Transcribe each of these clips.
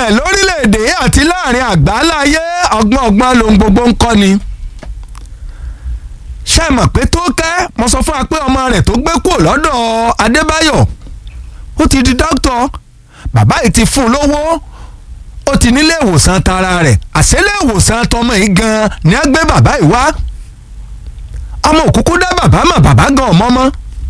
ṣẹlẹ̀ lórílẹ̀‐èdè àti láàrin àgbáláyé ọgbọ́n ọgbọ́n lohun gbogbo ń kọ́ ni ṣe mọ̀ pé tó kẹ́ mo sọ fún wa pé ọmọ rẹ̀ tó gbé kúrò lọ́dọ̀ Adébáyọ̀ ó ti di dókítà bàbá yìí ti fún un lówó ó ti nílé ìwòsàn tara rẹ̀ àṣẹlẹ̀ ìwòsàn tọmọ yìí gan ni a gbé bàbá yìí wá ọmọ òkúkú dá bàbá mọ̀ bàbá gan ọmọ mọ́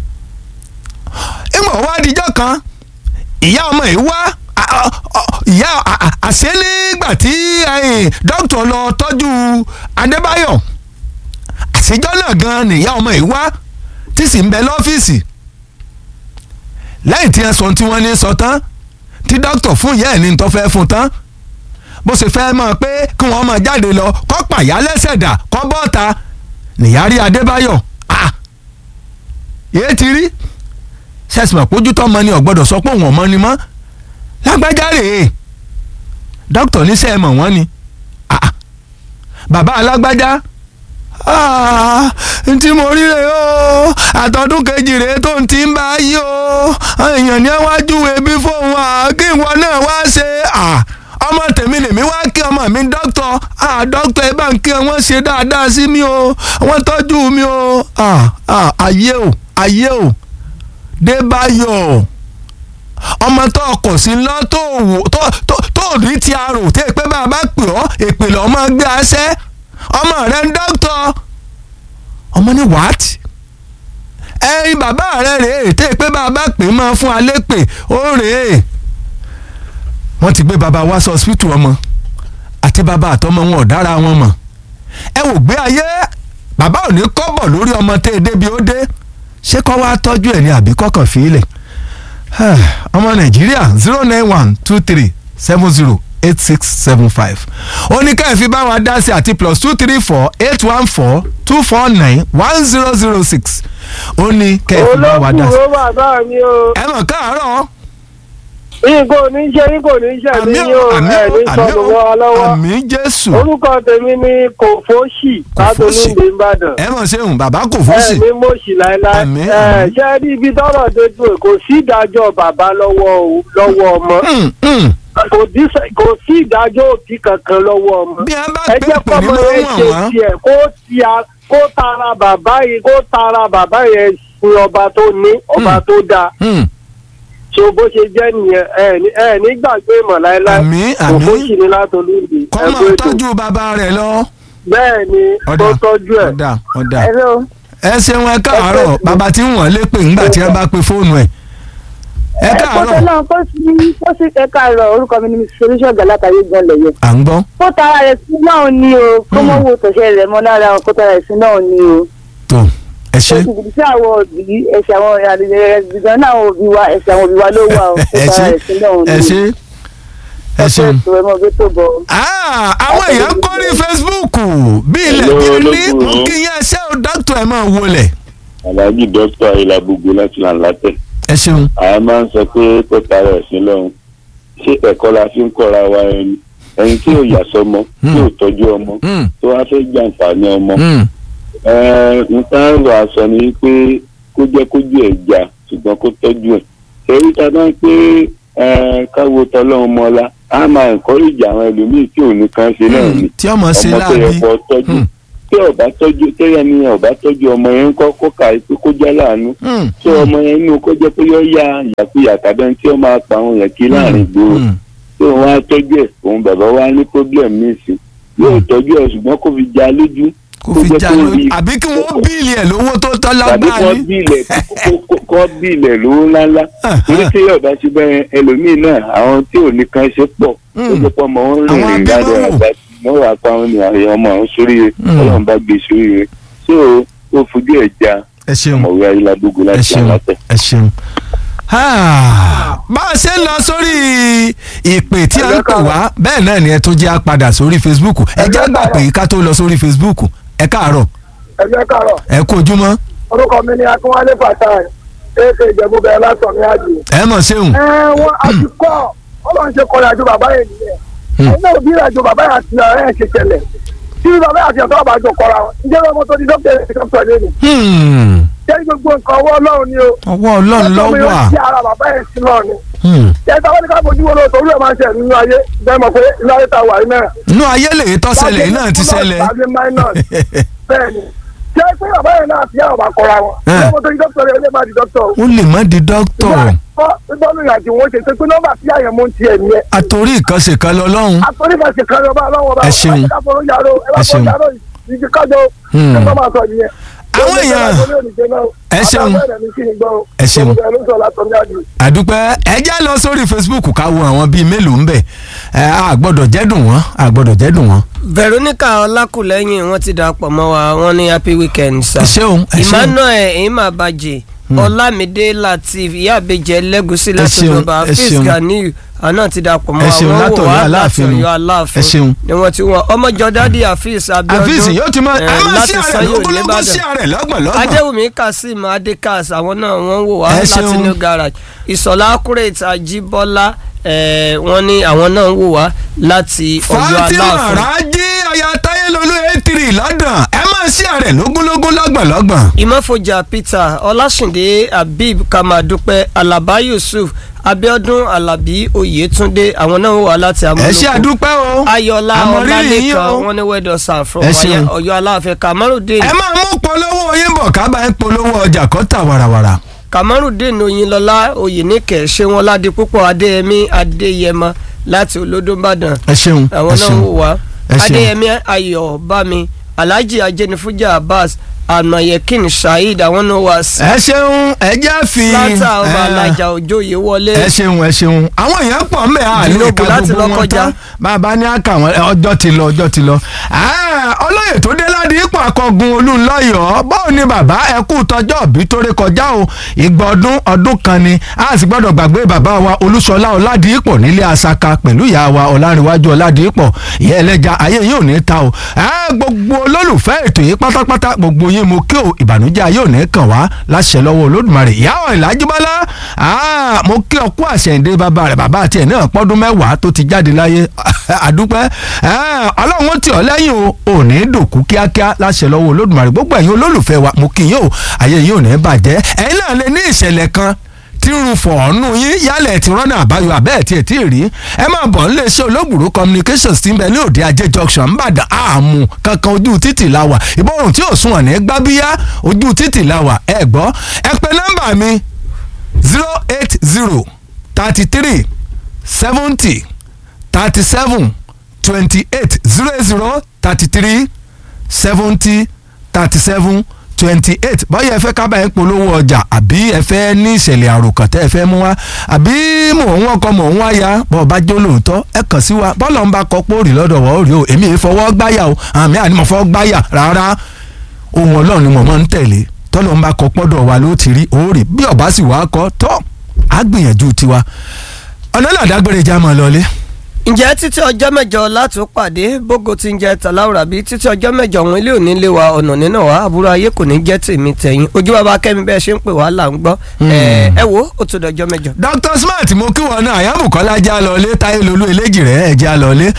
ìmọ̀ wá dijọ́ kan ìyá ọmọ yìí wá ìyá àṣẹ nígbà tí dókítà lọ tọ́jú Adébáyọ̀ àṣejọ́ náà gan nìyá ọmọ yìí wá tí sì ń bẹ lọ́fíìsì lẹ́yìn tí ẹ sọ tí wọ́n ní sọ tán tí dókítà fún ìyá ẹ̀ ní tó fẹ́ fún tán bó ṣe fẹ́ mọ̀ pé kí wọ́n máa jáde lọ kọ́ pàyà lẹ́sẹ̀ dà kọ́ bọ́ọ̀ta nìyárí Adébáyọ̀ ah yéé ti rí sẹ́sìmọ̀ pójú tọ́ mọ ni ọ̀gbọ́dọ̀ sọ pé òun ọ̀mọ ni mọ́ lágbájá rèé dókítà níṣẹ́ ẹ mọ̀ wọ́n ni ah bàbá alágbájá ntí mo rí rè o àtọ́dún kejì rèé tó ń ti ń bá yí o èèyàn ní wájú ebi fóun à kí ìwọ náà wá ṣe ọmọ tèmi lèmi wá kí ọmọ mi dókítà dókítà ẹ bá ń kí wọn ṣe dáadáa sí mi o wọ́n tọ́jú mi o ayé o ayé o Débáyọ̀ ọmọ tó ọkọ̀ sí ńlọ tó wò tó rí ti arò tí èpè bá a bá pè ọ́ èpè lọ́ máa gbé aṣẹ́ ọmọ rẹ ń dókítà ọmọ ní what ẹyin bàbá rẹ rèé tí èpè bá a bá pè máa fún alẹ́ pè ó rèé wọ́n ti gbé bàbá wá sọ hospital ọmọ àti bàbá àtọmọ wọn ò dára wọn mọ̀ ẹ wò gbé ayé bàbá ò ní kọ́bọ̀ lórí ọmọ tẹ́ ẹ débi ó dé ṣé kọ́ wá tọ́jú ẹ̀ ní àbí kọ́kàn fílẹ̀ ọmọ nàìjíríà zero nine one two three seven zero eight six seven five ó ní ká ẹ fi bá wa dá sí àti plus two three four eight one four two four nine one zero zero six ó ní ká ẹ fi bá wa dá sí. olókùn ó bàbá mi o. ẹ mọ̀ káàárọ̀ Ìgò ní ṣe ìgò ní ṣe mí ní o ẹ̀ ní sọ̀rọ̀ wọ́ lọ́wọ́. àmì jésù Orúkọ tèmi ni Kòfóṣì Kòfóṣì. látolúndé Ìbàdàn. ẹ mọ̀ ṣeun bàbá kò fún sí Ẹ ní mọ̀ṣì láéláé. Àmín, Ẹ àmín. ṣe rí ibi tọ́rọ̀ dojú ẹ̀ kò sí ìdájọ́ bàbá lọ́wọ́ o- lọ́wọ́ ọmọ. Mm, mm. Kò dí- Kò sí ìdájọ́ òbí kankan lọ́wọ́ ọmọ. bí a bá Ẹ pè jẹ́ pè ní kọ́mọ mọ́ yẹn wọ̀n ṣe wọ́n tiẹ̀ kó ti a- kó tara bàbá yìí kó tara bàbá yẹn sin ọba tó ní ọba Mm. tó dáa. Mm, so bó ṣe jẹ́ nìyẹn ẹ ní- ẹ nígbàgbé ìmọ̀ láéláé Àmín, àmín. Kòfóṣì ni látolúndé kọ́ ẹ máa kú ètò. tọ́jú bàbá rẹ̀ lọ. bẹ́ẹ̀ ni ọ̀dà tó tọ́jú ẹ̀. ọ̀dà ọ̀dà Hello. ẹ ṣeun ẹ káàárọ̀ bàbá tí ń wọ̀n lé pè ńgbà tí ẹ bá pe fóònù ẹ̀ ẹ Kótó káàárọ̀ náà kó sí kó sí ẹ káàárọ̀ orúkọ mi ni solution galataye gan lẹ̀yẹ. à ń gbọ́ Kó tara rẹ̀ sí náà ni o. Kó mọ̀ wo tọ̀ṣẹ́ rẹ̀ mọ́ lára o. Kó tara rẹ̀ sí náà ni o. tó ẹ ṣe Ó sì kìí sí àwọn òbí ẹ̀sẹ̀ àwọn ẹ̀sẹ̀ náà àwọn òbí wa ẹ̀sẹ̀ àwọn òbí wa ló wà o. Kó ẹ tara ṣe rẹ̀ sí náà ni. ẹ ṣe ẹ ṣeun. Ẹ mọ̀ bí tó bọ̀. Ah, àwọn èèyàn kọ́ ní Facebook bí ilẹ̀ Hello, bí ní ológun mú o. kí yẹn ṣé o dókítà ẹ̀ máa wọlé. alhaji dókítà ayélujára gbogbo láti là ń látẹ ẹ ṣeun àá máa ń sọ pé kó tara ẹ̀sìn lọ́hùn ṣé ẹ̀kọ́ la fi ń kọ́ra wa ẹni ẹni tí ò yà sọmọ tí ò tọ́jú ọmọ Mm, tó wá fẹ́ jàǹfààní ọmọ mm, Ẹ, nǹkan lọ àṣọ ni pé kó jẹ́ kójú ẹ̀ jà ṣùgbọ́n kó tọ́jú ẹ̀ èyí tá a bá ń pé ẹ, káwo tọ́lọ́run mọ́lá á máa encourage àwọn ẹlòmíì tí ò ní kan ṣe náà ni mm, tí ọmọ ṣe ọmọ tó yẹ láàbí kó tọ́jú Mm. tí ọba tọ́jú tẹ́yẹ ni ọba tọ́jú ọmọ yẹn ń kọ́ kó kà í pé kó jẹ́ láàánú Mm, tí ọmọ yẹn inú kó jẹ́ pé yọ ya ìyàkuyà tàbí ẹni tí ó máa pa àwọn yẹn kí láàrin gbòòrò mm, tí òun á tọ́jú ẹ̀ òun bàbá wa ní problem níìsín yóò Mm. tọ́jú ẹ̀ ṣùgbọ́n kó fi já lójú kó kó fi jẹ́ já kó lójú rí- àbí kí wọ́n bíìlì ẹ̀ lówó tó tọ́ tàbí lágbára kọ́ ní. bílẹ̀ kọ́ bílẹ̀ lówó ńláńlá torí tí ọba ti bẹ́ẹ̀ ẹlòmíì náà àwọn tí ò ní kan ṣe pọ̀ Mm. ó jẹ́ pọ́ ọmọ wọn Àwọn rìnrìn dáadọ́ abíwọ́wò. àgbà wọ́n wà pa àwọn ènìyàn ọmọ àwọn sórí Mm. ọlọ́run bá gbé sórí rẹ̀ so ó fojú ẹ̀ já ẹ ṣeun ọmọwé ayélujára ẹ láti ṣeun àlàtẹ̀. ẹ ṣeun. Ah, bá a ṣe ń lọ sórí ìpè tí a ń pè wá bẹ́ẹ̀ náà ni ẹ tó jẹ́ àpadà sórí Facebook ẹ jẹ́ àgbà pé ká tó lọ sórí Facebook ẹ káàárọ̀ ẹgbẹ́ kàrọ̀ ẹ kú ojúmọ́ orúkọ mi ni akínwálé fatai èké ìjẹ̀bú bẹ̀rẹ̀ látọ̀ ní àjò. ẹ mọ̀ ṣeun. ẹ wọn àti kọ́ ọlọ́run ṣe kọ́ra àjò bàbá yẹn nìyẹn Hmm. ẹ̀yin náà bí àjò bàbá yẹn àti ọ̀rẹ́ yẹn ṣe ṣẹlẹ̀ tí bàbá yẹn àti ọ̀tọ́ àbájọ kọ́ra wọn ǹjẹ́ ọmọ tó di dókítà yẹn dókítà lé ní. Hmm, jẹ́ gbogbo nǹkan ọwọ́ ọlọ́run ni o. ọwọ́ ọlọ́run ló Ọjọ́ mi wà ó ti ara bàbá yẹn sí náà ni. Hmm. ṣé táwọn ní ká fojú wo lóòótọ́ orí ẹ̀ máa ń ṣe nínú ayé bẹ́ẹ̀ mọ̀ pé inú ayé tá a wà yìí náà. inú ayé lè tọ́ ṣẹlẹ̀ yìí náà ti ṣẹlẹ̀. tàbí minus bẹ́ẹ̀ ni ṣé pé bàbá yẹn náà ti yá ọba kọra wọn. Eh. ṣé mo tó di dókítà rẹ̀ ó lè má di dókítà o. ó lè má di dókítọ̀ ìgbọ́nù ìrìnàjò wọn ṣe ṣe pé nọ́mbà tí àyẹ̀ mú ti ẹ̀ nìyẹn. àtòrí ìkànṣe kan lọ lọ́hùn. àtọ́nífàṣẹ kan lọ́ba ọlọ́wọ́ bá Ẹ ṣeun. ẹ ká fọwọ́ yàrá ẹ bá Ẹ ṣeun. fọwọ́ yàrá ìdí kájọ Hmm. ẹ bá máa sọ nìyẹn. Àwọn èèyàn- Ẹ ṣeun. Ẹ ṣeun. àdúpẹ́ ẹ já lọ sórí facebook ká wo àwọn bíi mélòó ń bẹ̀ ẹ a gbọ́dọ̀ jẹ́dùn wọ́n a gbọ́dọ̀ jẹ́dùn wọ́n. veronica ọlákùlẹ́yìn wọ́n ti darapọ̀ mọ́ wa wọ́n ní happy weekend sir. ẹ ṣeun ẹ ṣeun emmanuel ehimabaje ọlámídé latif ìyá àbèjẹ lẹ́gùsí láti ṣeun, ọba ẹ fis ṣeun. ganiu àná ti darapọ̀ mọ́ Ẹ wa ṣeun, wọ́n wò látọ̀yọ́ wá Aláàfin láti nù. ọ̀yọ́ aláàfin Ẹ ṣeun. ni wọ́n ti wọ́n ọmọjọ dádì afis abiodun àfíìsì yóò ti mọ ẹ eh, máa láti sí àrẹ sanyo lógúnlógún sí nìbàdàn àrẹ lọ́gbọ̀nlọ́gbọ̀n. adéwùmí kazeem adékas àwọn náà wọ́n wò wá Ẹ láti ṣeun. new garage ìsọ̀lá accurate ajíbọ́lá eh, wọ́n ní àwọn náà ń wò wá láti ọ̀yọ́ fatima aláàfin. raji aya tayelolu etiri london ẹ máa sí àrẹ lógúnlógún lọ́gbọ̀nlọ́gbọ̀n. ìmọ̀fọ̀jà peter ọlásìndé habib kamadupe alaba yusuf abiodun alabi oyetunde àwọn náà wà láti ẹ amúlòkó ṣe àdúpẹ́ o ayọ̀lá àmọ̀rírì yín ọlálẹ́kan o. wọn ní wẹ́dọ̀ sàn from Ẹ ṣeun. ọ̀yọ́ aláàfin kamarudin ẹ máa mú polówó yín bọ̀ ká bá ń polówó ọjà kọ́tà warawara. kamarudin oyinlọlá oyinike ṣéwọn ládé púpọ̀ adéyẹmí adéyẹmọ láti olódóbàdàn ẹ ṣeun àwọn ẹ náà ṣeun wò wá ẹ ṣeun. adéyẹmí ayọ̀ bámi alhaji ajẹnifujà abbas anayekin saheed àwọn náà wà sí ẹ ṣeun ẹ jẹ́ fi. látà ọba ẹ, alájà òjòyè wọlé ẹ ṣeun ẹ ṣeun àwọn èèyàn pọ̀ ń bẹ̀ á lè Tinubu ka láti gbogbo wọn Lọ́kọ́jà. tán bàbá ní àkà wọn ẹ, ọjọ́ ti lọ ọjọ́ ti lọ. Ah, olóyè tó dé láti ipò akọgun olúńlọ́yọ̀ báwo ni bàbá ẹ kú tọjọ́ òbí tó ré kọjá o ìgbà ọdún ọdún kan ni a sì gbọ́dọ̀ gbàgbé bàbá wa olúṣọlá ọládìípọ̀ nílé asaka pẹ̀lú ìyá wa ọlárìnwájú ọládìípọ̀ ìyá ẹlẹ́ja ayé yìí ò ní ta o Ah, gbogbo olólùfẹ́ ètò yìí pátápátá gbogbo yín mo kí o ìbànújẹ́ ayé ò ní kàn wá láṣẹ lọ́wọ́ olódùmarè ìyá ọ̀ ìlàjúbọ́lá Ah, mo kí ọkú àṣẹ̀ǹde bàbá rẹ̀ bàbá tiẹ̀ náà pọ́dún mẹ́wàá tó ti jáde láyé àdúpẹ́ Ah, ọlọ́run ó tì ọ́ lẹ́yìn o ò ní dòkú kíákíá láṣẹ lọ́wọ́ olódùmarè gbogbo ẹ̀yin olólùfẹ́ wa mo kí yín o ayé yín ò ní bàjẹ́ ẹ̀yin náà lè ní ìṣẹ̀lẹ̀ kan tí ń fọ̀ọ́nù yín yálẹ̀ tí rọ́nà àbáyọ abẹ́ẹ̀ tí ẹ̀ tí ì rí ẹ máa bọ̀ ń lè ṣe olóògbòrò communications tí ń bẹ ní òde ajé junction ńbàdàn àmú kankan ojú títì la wà ìbọ̀rùn tí ò sún ọ̀nà gbábíyá ojú títì la wà ẹ gbọ́ ẹ pè nọ́mbà mi zero eight zero thirty three seventy thirty seven twenty eight zero zero thirty three seventy thirty seven twenty eight báyọ̀ ẹ fẹ́ ká báyìí polówó ọjà àbí ẹ fẹ́ ní ìṣẹ̀lẹ̀ àròkàn tẹ́ ẹ fẹ́ mú wá àbí mò ń wọ́kọ mò ń wáyà bọ́ ọ bá jó lóòótọ́ ẹ kàn sí wa bọ́ọ̀lù ń bá kọ póòrì lọ́dọ̀ wọ́ òrì o èmi ì fọwọ́ gbáyà o àmì àní mo fọwọ́ gbáyà rárá ohun ọlọ́run ni mo máa ń tẹ̀lé tọ́lọ́ ń bá kọ pọ́dọ̀ wa ló ti rí òórì bí ọ̀bá sì wá kọ́ tọ́ á gbìyànjú tiwa ọ̀nà náà dágbére já máa lọlé. ǹjẹ́ títí ọjọ́ mẹ́jọ látún pàdé bógo ti ń jẹ tàláwùrà bí títí ọjọ́ mẹ́jọ òun ilé òní lé wa ọ̀nà nínà wá àbúrò ayé kò ní jẹ́ tèmi tẹ̀yìn ojú bàbá kẹ́mi bẹ́ẹ̀ ṣe ń pè wá là ń gbọ́ ẹ ẹ wo ó tó dọjọ́ mẹ́jọ. Dr Smart mo kí wọn náà àyàbùkọ́lá já lọlé táyé lolú eléjì rẹ̀ ẹ̀ já lọlé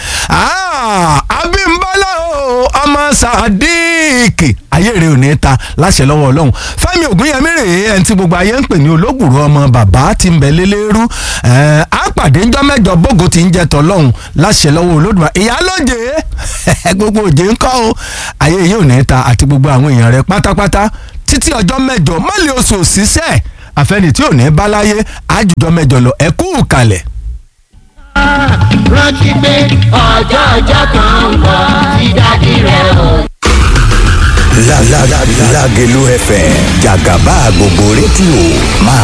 Abímbọ́lá o ọmọ Sadiq ayé rẹ̀ ò ní ta láṣẹ lọ́wọ́ Ọlọ́run Fẹ́mi Ògúnyẹmí rèé ẹni tí gbogbo ayé ń pè ní olóògùrú ọmọ bàbá tí ń bẹ lélẹ́rú á pàdé ńjọ́ mẹ́jọ bógo tí ń jẹ tọ́lọ́hún láṣẹ lọ́wọ́ Olódùmarè ìyálóje gbogbo òjé ń kọ́ o ayé yìí ò ní ta àti gbogbo àwọn èèyàn rẹ̀ pátápátá títí ọjọ́ mẹ́jọ mọ́lẹ̀ oṣù òṣìṣẹ́ àfẹnì tí ò ní bá láyé àjùjọ mẹ́jọ lọ ẹ kú kalẹ̀. rántí pé ọjọ́ ọjọ́ kan ń bọ̀ tí dádì rẹ̀ ò La la la Lágelú FM jàgàbá gbogbo rédíò máa